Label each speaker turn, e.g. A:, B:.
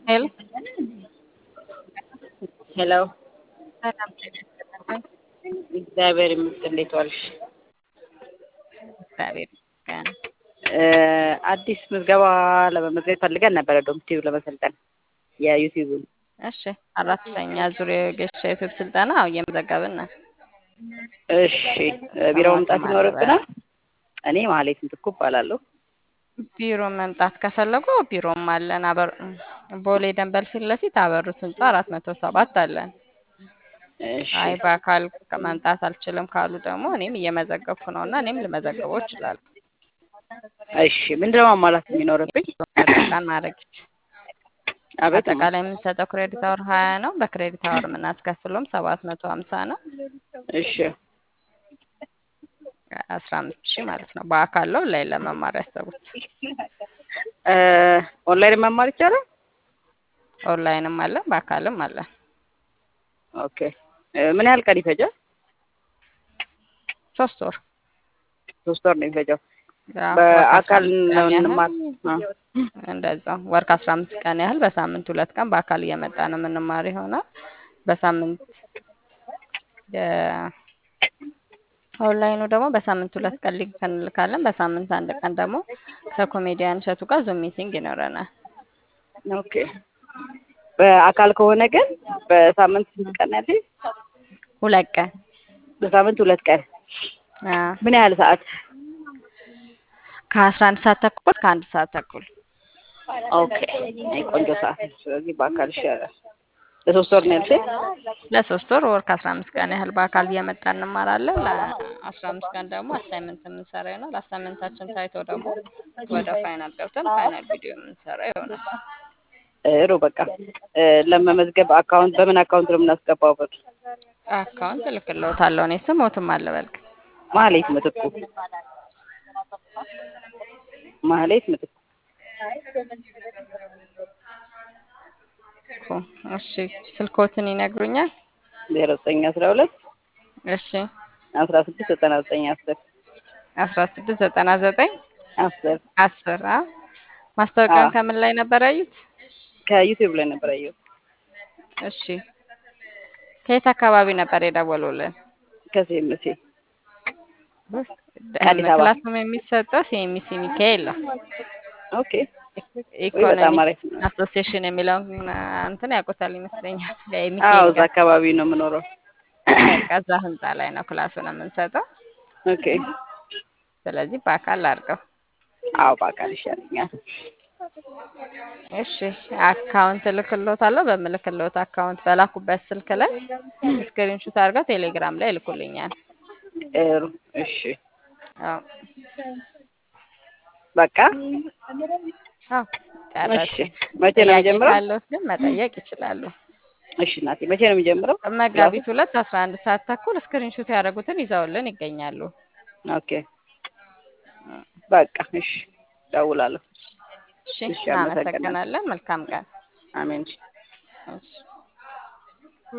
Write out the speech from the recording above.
A: ሄሎ
B: ሄሎ
A: ሰላም ጤና ይስጥልኝ።
B: እግዚአብሔር ይመስገን። እንዴት ዋልሽ?
A: እግዚአብሔር ይመስገን።
B: እ አዲስ ምዝገባ ለመመዝገብ ፈልገን ነበረ ዶምቲቭ ለመሰልጠን የዩቲዩብን።
A: እሺ አራተኛ ዙር የገሻ ዩቲዩብ ስልጠና አዎ እየመዘገብን ነው።
B: እሺ ቢሮ መምጣት ይኖርብናል። እኔ ማህሌት ምትኩ እባላለሁ።
A: ቢሮ መምጣት ከፈለጉ ቢሮም አለን። አበር ቦሌ ደንበል ፊት ለፊት አበሩት ህንጻ አራት መቶ ሰባት አለን።
B: እሺ
A: አይ በአካል መምጣት አልችልም ካሉ ደግሞ እኔም እየመዘገብኩ ነው እና እኔም ልመዘግበው እችላለሁ።
B: እሺ ምንድነው ማሟላት የሚኖርብኝ?
A: ምርቃን ማድረግ
B: አቤት
A: አጠቃላይ የምንሰጠው ክሬዲት አወር ሀያ ነው። በክሬዲት አወር የምናስከፍለውም ሰባት መቶ ሀምሳ ነው።
B: እሺ
A: አስራ አምስት ሺህ ማለት ነው። በአካል ነው ላይ ለመማር ያሰቡት
B: እ ኦንላይን መማር ይቻላል?
A: ኦንላይንም አለ በአካልም አለ።
B: ኦኬ እ ምን ያህል ቀን ይፈጃል?
A: ሶስት ወር
B: ሶስት ወር ነው የሚፈጀው።
A: ያው
B: በአካል
A: ወር
B: ነው
A: ከአስራ አምስት ቀን
B: እንማር
A: ያህል እንደዛው ወር ከአስራ አምስት ቀን ያህል በሳምንት ሁለት ቀን በአካል እየመጣ ነው የምንማር ይሆናል። በሳምንት ኦንላይኑ ደግሞ በሳምንት ሁለት ቀን ሊንክ እንልካለን። በሳምንት አንድ ቀን ደግሞ ከኮሜዲያን እሸቱ ጋር ዙም ሚቲንግ ይኖረናል።
B: ኦኬ በአካል ከሆነ ግን በሳምንት ስንት ቀን ያለኝ?
A: ሁለት ቀን
B: በሳምንት ሁለት ቀን
A: አዎ፣
B: ምን ያህል ሰዓት?
A: ከአስራ አንድ ሰዓት ተኩል ከአንድ ሰዓት ተኩል
B: ኦኬ አይ ቆንጆ ሰዓት ነው። ስለዚህ በአካል ይሻላል። ለሶስት ወር ነው ያልሽኝ?
A: ለሶስት ወር ወር ከአስራ አምስት ቀን ያህል በአካል እየመጣ እንማራለን። ለአስራ አምስት ቀን ደግሞ አሳይመንት የምንሰራ ይሆናል። አሳይመንታችን ታይቶ ደግሞ ወደ ፋይናል ገብተን ፋይናል ቪዲዮ የምንሰራ ይሆናል።
B: ጥሩ በቃ እ ለመመዝገብ አካውንት በምን አካውንት ነው የምናስገባው? ብር
A: አካውንት እልክልዎታለሁ። እኔ ስሞትም አለ በልክ
B: ማህሌት ምትኩ ማህሌት ምትኩ
A: እኮ እሺ፣ ስልኮትን ይነግሩኛል?
B: ዜሮ ዘጠኝ አስራ ሁለት
A: እሺ፣
B: አስራ ስድስት ዘጠና ዘጠኝ አስር
A: አስራ ስድስት ዘጠና ዘጠኝ
B: አስር
A: አስር አ ማስታወቂያውን
B: አዎ።
A: ከምን ላይ ነበር ያዩት?
B: ከዩቲዩብ ላይ ነበር ያየሁት።
A: እሺ፣ ከየት አካባቢ ነበር የደወሉልን?
B: ከሲኤምሲ አዲስ አበባ።
A: ክላሱም የሚሰጠው ሲኤምሲ ሚካኤል ነው።
B: ኦኬ ወይ በጣም አሪፍ
A: ኢኮኖሚክስ አሶሲዬሽን የሚለውን እንትን ያውቁታል ይመስለኛል።
B: አዎ
A: የሚካኤል
B: እዛ
A: ጋር
B: አካባቢ ነው የምኖረው።
A: በቃ እዛ ህንጻ ላይ ነው ክላሱን የምንሰጠው።
B: ኦኬ
A: ስለዚህ በአካል አድርገው።
B: አዎ በአካል ይሻለኛል።
A: እሺ አካውንት እልክልዎታለሁ። በምልክልዎት አካውንት በላኩበት ስልክ ላይ ስክሪንሹት አድርገው ቴሌግራም ላይ ይልኩልኛል።
B: ጥሩ እሺ
A: አዎ
B: በቃ
A: አዎ
B: እሺ
A: ጨረስን።
B: መቼ ነው
A: ጥያቄ
B: የሚጀምረው?
A: ካለዎት ግን መጠየቅ ይችላሉ።
B: እሺ እናቴ መቼ ነው የሚጀምረው?
A: መጋቢት ሁለት አስራ አንድ ሰዓት ተኩል ስክሪንሹት ያደረጉትን ይዘውልን ይገኛሉ።
B: ኦኬ በቃ እሺ እደውላለሁ።
A: እሺ
B: እሺ አመሰግናለሁ።
A: እናመሰግናለን። መልካም ቀን።
B: አሜን።
A: እሺ